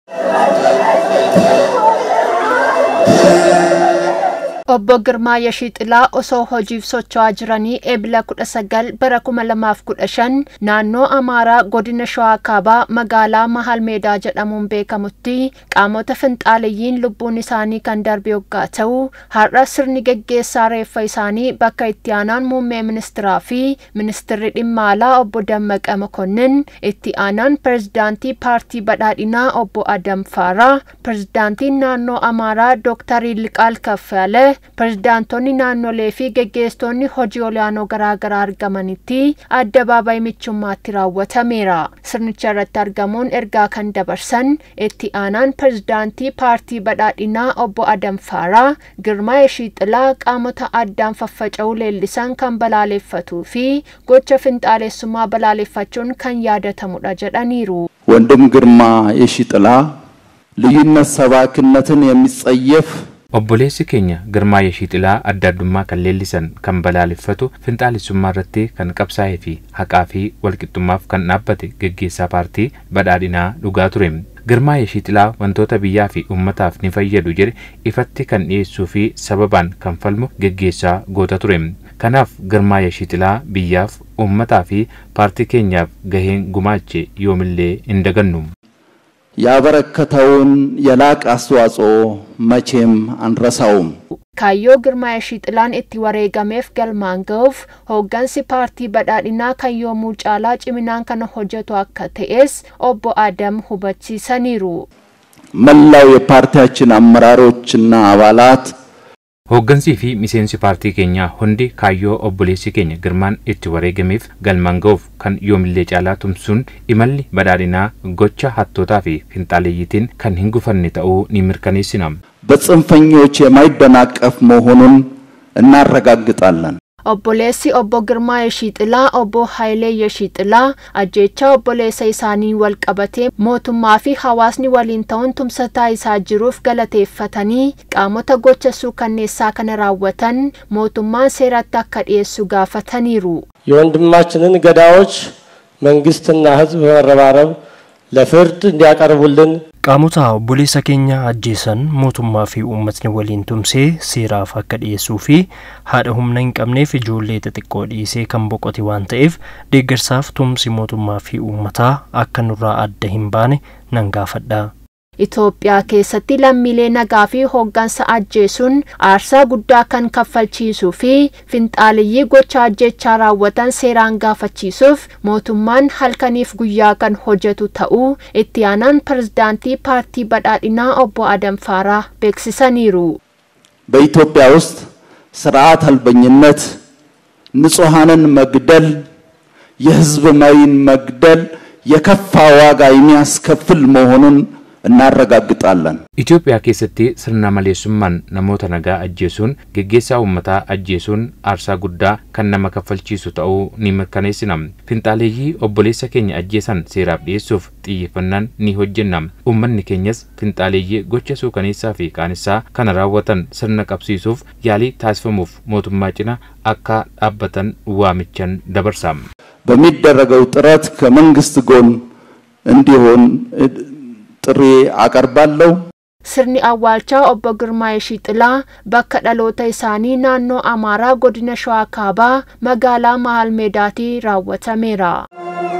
Obbo Girmaa Yashixilaa osoo hojiif socho'aa jiranii eebila kudha sagal bara kuma lamaaf kudha shan naannoo Amaaraa godina Shawaa Kaabaa magaalaa Mahal Meedaa jedhamuun beekamutti qaamota finxaaliyyiin lubbuun isaanii kan darbe yoggaa ta'u har'a sirni geggeessaa reeffa isaanii bakka itti aanaan muummee ministiraa fi ministirri dhimma alaa obbo Dammaqa Mokonnin itti aanaan pirezidaantii paartii badhaadhinaa obbo Adam Faaraa pirezidaantiin naannoo Amaaraa Dooktar Yilqaal Kaffaale pirezidaantonni naannolee fi geggeessitoonni hojii olaanoo garaagaraa argamanitti addabaabaayii michummaatti raawwatameera. Sirnicha irratti argamuun ergaa kan dabarsan itti aanaan pirezidaantii paartii badhaadhinaa obbo Adam Faaraa Girmaa Yeshixilaa qaamota addaan faffaca'uu leellisan kan balaaleffatuu fi gocha finxaalessummaa balaaleffachuun kan yaadatamudha jedhaniiru. ወንድም ግርማ የሺጥላ ልዩነት ሰባኪነትን የሚጸየፍ Obboleessi keenya Girmaa Yeshixilaa adda addummaa kan leellisan kan balaaleffatu finxaalessummaa irratti kan qabsaa'ee fi haqaa fi walqixxummaaf kan dhaabbate geggeessaa paartii badhaadhinaa dhugaa ture. Girmaa Yeshixilaa wantoota biyyaa fi uummataaf ni fayyadu jedhe ifatti kan dhiyeessuu fi sababaan kan falmu geggeessaa goota ture. Kanaaf Girmaa Yeshixilaa biyyaaf uummataa fi paartii keenyaaf gaheen gumaache yoomillee hin dagannu. ያበረከተውን የላቅ አስተዋጽኦ መቼም አንረሳውም። Kaayyoo Girmaa Yeshixillaan itti wareegameef galmaan ga'uuf hooggansi paartii badhaadhinaa kan yoomuu caalaa ciminaan kana hojjetu akka ta'es obbo Adam hubachiisaniiru. መላው የፓርቲያችን አመራሮችና አባላት Hooggansii fi miseensi paartii keenyaa hundi kaayyoo obboleessi keenya girmaan itti wareegameef galmaan ga'uuf kan yoomillee caalaa tumsuun imalli badhaadhinaa gocha hattootaa fi finxaaleeyyitiin kan hin gufanne ta'uu ni mirkaneessina. በጽንፈኞች የማይደናቀፍ መሆኑን እናረጋግጣለን። Obboleessi obbo Girmaa Yeshixilaa obbo Hayilee Yeshixilaa ajjeechaa obboleessa isaanii wal qabatee mootummaa fi hawaasni waliin ta'uun tumsataa isaa jiruuf galateeffatanii qaamota gocha suukanneessaa kana raawwatan mootummaan seeratti akka dhiyeessu gaafataniiru. የወንድማችንን ገዳዮች መንግስትና ህዝብ በመረባረብ ለፍርድ እንዲያቀርቡልን qaamota obboleessa keenya ajjeesan mootummaa fi uummatni waliin tumsee seeraaf akka dhiyeessuu fi haadha humna hin qabneef ijoollee xixiqqoo dhiisee kan boqote waan ta'eef deeggarsaaf tumsi mootummaa fi uummataa akka nurraa adda hin baane nan gaafadha. Itoophiyaa keessatti lammiilee nagaa fi hooggansa ajjeesuun aarsaa guddaa kan kaffalchiisuu fi finxaaliyyii gocha ajjechaa raawwatan seeraan gaafachiisuuf mootummaan halkaniif guyyaa kan hojjetu ta'uu itti aanaan pirezidaantii paartii badhaadhinaa obbo Adam Faaraa beeksisaniiru. በኢትዮጵያ ውስጥ ስርዓት አልበኝነት፣ ንጹሐንን መግደል፣ የህዝብ መሪን መግደል የከፋ ዋጋ የሚያስከፍል መሆኑን እናረጋግጣለን። Itoophiyaa keessatti sirna maleessummaan namoota nagaa ajjeesuun geggeessaa uummataa ajjeesuun aarsaa guddaa kan nama kaffalchiisu ta'uu ni mirkaneessina. Finxaaleeyyii obboleessa keenya ajjeesan seeraaf dhiyeessuuf xiyyeeffannaan ni hojjenna. Uummanni keenyas finxaaleeyyii gocha suukaneessaa fi qaanessaa kana raawwatan sirna qabsiisuuf yaalii taasifamuuf mootummaa cina akka dhaabbatan waamichan dabarsa. በሚደረገው ጥረት ከመንግስት ጎን እንዲሆን ጥሪ አቀርባለሁ። Sirni awwaalchaa obbo Girmaa Yeshixilaa bakka dhaloota isaanii naannoo Amaaraa godina Shawaa Kaabaa magaalaa Mahal Meedaatii raawwatameera.